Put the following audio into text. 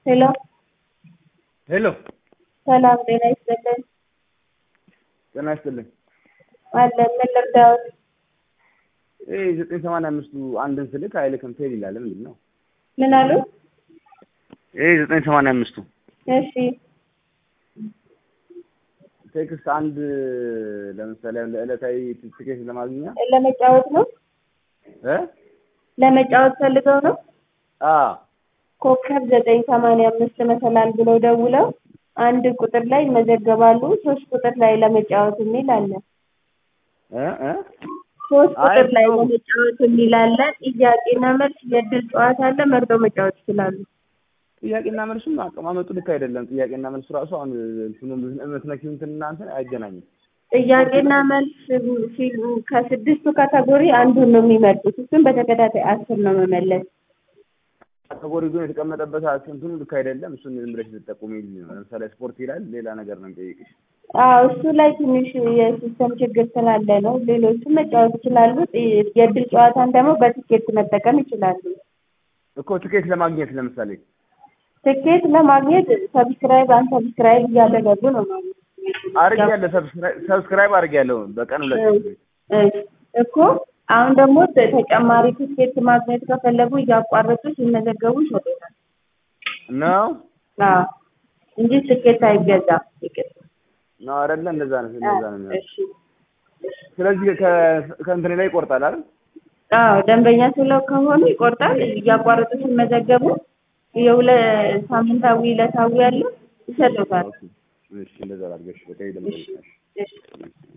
ሄሎ ሄሎ ሰላም ጤና ይስጥልን። ጤና ይስጥልኝ። አለ ምን ልርዳዎት? ይሄ ዘጠኝ ሰማንያ አምስቱ አንድን ስልክ አይልክም ፌል ይላል። ምንድን ነው ምን አሉ? ይሄ ዘጠኝ ሰማንያ አምስቱ እሺ ቴክስት አንድ ለምሳሌ አሁን ለዕለታዊ ትኬት ለማግኛ ለመጫወት ነው እ ለመጫወት ፈልገው ነው። አ ኮከብ ዘጠኝ ሰማንያ አምስት መሰላል ብለው ደውለው አንድ ቁጥር ላይ ይመዘገባሉ። ሶስት ቁጥር ላይ ለመጫወት የሚል አለ። እ እ ሶስት አይ ቁጥር ላይ ነው። ለመጫወት የሚል አለ። ጥያቄና መልስ የእድል ጨዋታ አለ። መርጠው መጫወት ይችላሉ። ጥያቄና መልሱም አቀማመጡ ልክ አይደለም። ጥያቄና መልሱ ራሱ አሁን እንትኑ የምትነኪው እንትን እናንተ አይገናኝም። ጥያቄና መልስ ሲሉ ከስድስቱ ካታጎሪ አንዱን ነው የሚመርጡት። እሱም በተከታታይ አስር ነው መመለስ። ካቴጎሪ ግን የተቀመጠበት እንትኑ ልክ አይደለም። እሱን ዝም ብለሽ ልትጠቁሚ ነው። ለምሳሌ ስፖርት ይላል፣ ሌላ ነገር ነው የሚጠይቅሽ። አዎ እሱ ላይ ትንሽ የሲስተም ችግር ስላለ ነው። ሌሎቹም መጫወት ይችላሉ። ጥ- የእድል ጨዋታን ደግሞ በቲኬት መጠቀም ይችላሉ። እኮ ትኬት ለማግኘት ለምሳሌ ትኬት ለማግኘት ሰብስክራይብ አንሰብስክራይብ እያደረጉ ነው ማለት ነው። አድርጌያለሁ፣ ሰብስክራይብ አድርጌያለሁ በቀን ሁለት ጊዜ። እሺ፣ እኮ አሁን ደግሞ ተ- ተጨማሪ ትኬት ማግኘት ከፈለጉ እያቋረጡ ሲመዘገቡ ይሰጡናል። ነው አዎ እንጂ ትኬት አይገዛም። ትኬት ነው አይደለ? እንደዛ ነው እንደዛ ነው የሚሆነው። እሺ ስለዚህ ከ- ከእንትኔ ላይ ይቆርጣል አይደል? አዎ ደንበኛ ስለው ከሆኑ ይቆርጣል። እያቋረጡ ሲመዘገቡ የሁለ ሳምንታዊ ዕለታዊ ያለ ይሰጡታል። እሺ እንደዛ አድርገሽ በቃ ይደምጣል። እሺ